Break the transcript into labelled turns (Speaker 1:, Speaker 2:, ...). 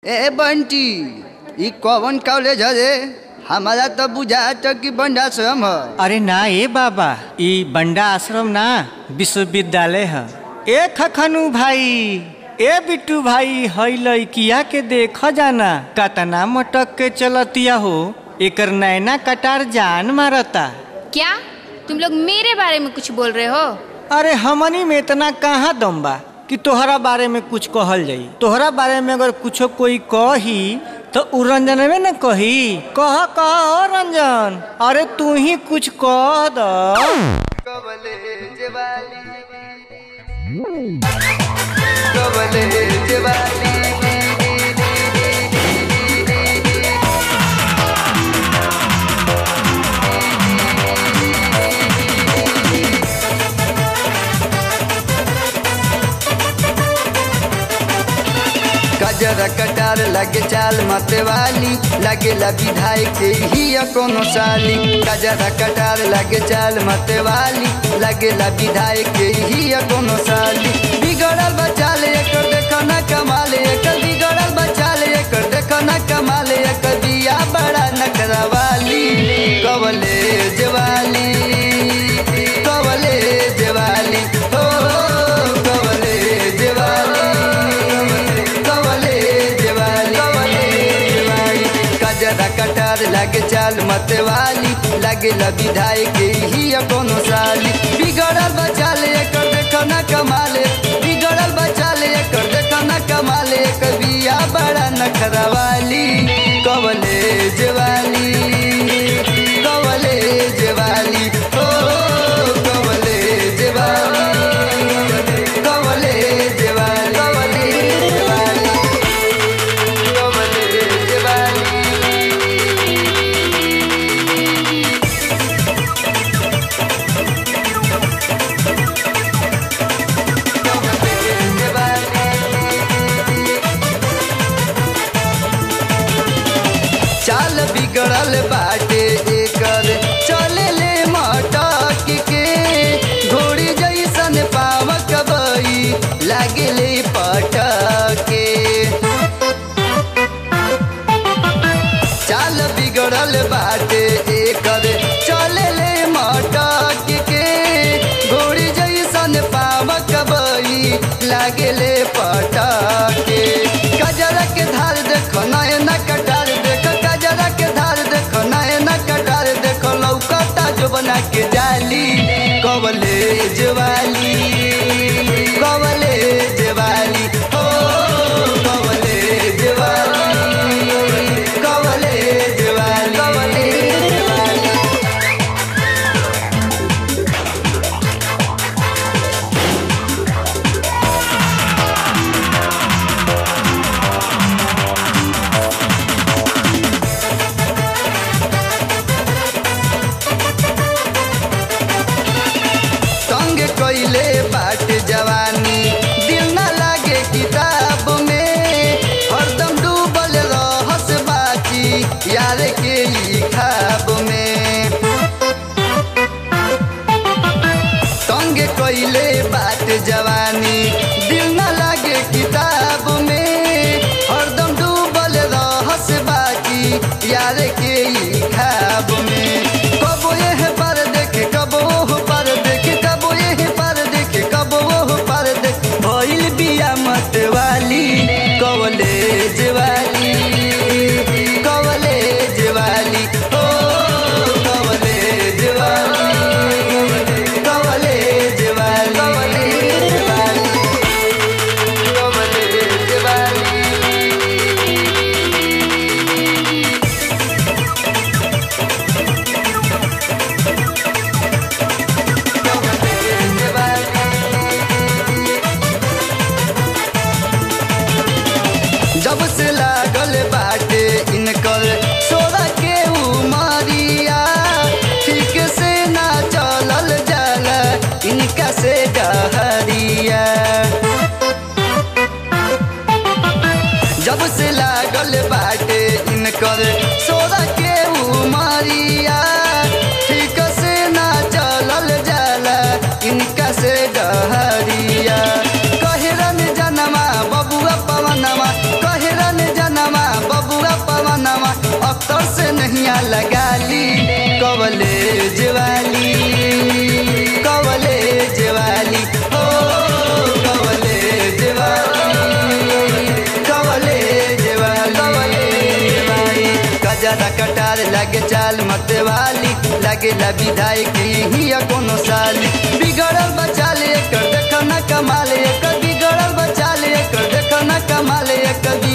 Speaker 1: ए बंटी ई कौन कॉलेज है रे हमारा तो बुझात कि बंडाश्रम है
Speaker 2: अरे ना ए बाबा ई बंडा आश्रम ना विश्वविद्यालय है ए खखनू भाई ए बिट्टू भाई हई लइकिया के देख जाना कतना मटक के चलतिया हो एकर नैना कटार जान मारता
Speaker 3: क्या तुम लोग मेरे बारे में कुछ बोल रहे हो
Speaker 2: अरे हमनी में इतना कहाँ दम बा कि तोहरा बारे में कुछ कहल जाई तोहरा बारे में अगर कुछो कोई कही तो उ रंजन में न कही कह कह ओ रंजन अरे तू ही कुछ कह द
Speaker 1: कवलेज वाली कवलेज वाली गजरा कटार लगे चाल मते वाली लगे ला विधायक के ही कोनो साली गजरा कटार लगे चाल मते वाली लगे ला विधायक के ही कोनो साली बिगड़ल बचाल एकर देखो ना कमाल एकर बिगड़ल बचाल एकर देखो ना कमाल एकर बिया बड़ा नखरा वाली कवले जवाली कवले जवाली हो कवले जवाली कवले जवाली कवले जवाली कजरा कटार लगे चाल मत वाली लगे ला विधायक ही कोनो साली बिगड़ल बचाल एकर देखो ना कमाले बिगड़ल बचाल एकर देखो ना कमाले एकर बिया बड़ा नखरा वाली कवले जवाली कवले जवाली ओ कवले जवाली कवले जवाली कवले जवाली कवले जवाली चाल बिगड़ल बाटे एकर चले ले मटक के घोड़ी जैसन पावक बई लागे ले पटके चाल बिगड़ल बाटे एकर चले ले मटक के घोड़ी जैसन पावक बई लागे ले पटके कजरा के धार देखो नयन कटार देखो कजरा के धार देखो नयन कटार देखो लौकता जो बना के जाली कवले जवाली कवले जवाली हो कवले जवाली कवले जवाली कवले जवाली संग कइले बाट जवानी दिल न लागे किताब में हरदम डूबल रहस बाची यार के ई खाब में संग कइले बाट जवानी दिल न लागे किताब में हरदम डूबल रहस बाकी यार के ई खाब में कबो यह पर देखे कबो ओह पर देखे कबो यह पर देखे कबो ओह पर देखे भइल बिया मत वाली कवले जवाली कवले जवाली ओ कवले जवाली कवले जवाली कवले जवाली कवले जवाली जब से लागल बाटे इनकर सोरा के उमरिया ठीक से ना चलल जाला इनका से डहरिया जब से लागल बाटे इनकर सोरा के उमरिया ठीक से ना चलल जाला इनका से डहरिया कहरन जनमा बबुआ पवनमा कहरन जना कजरा कटार लगे चाल मत वाली लगे ला विधायक ही कोनो साली बिगड़ल बचाल एकर देख न कमाल एकर बिगड़ल बचाल एकर देख न कमाल एकर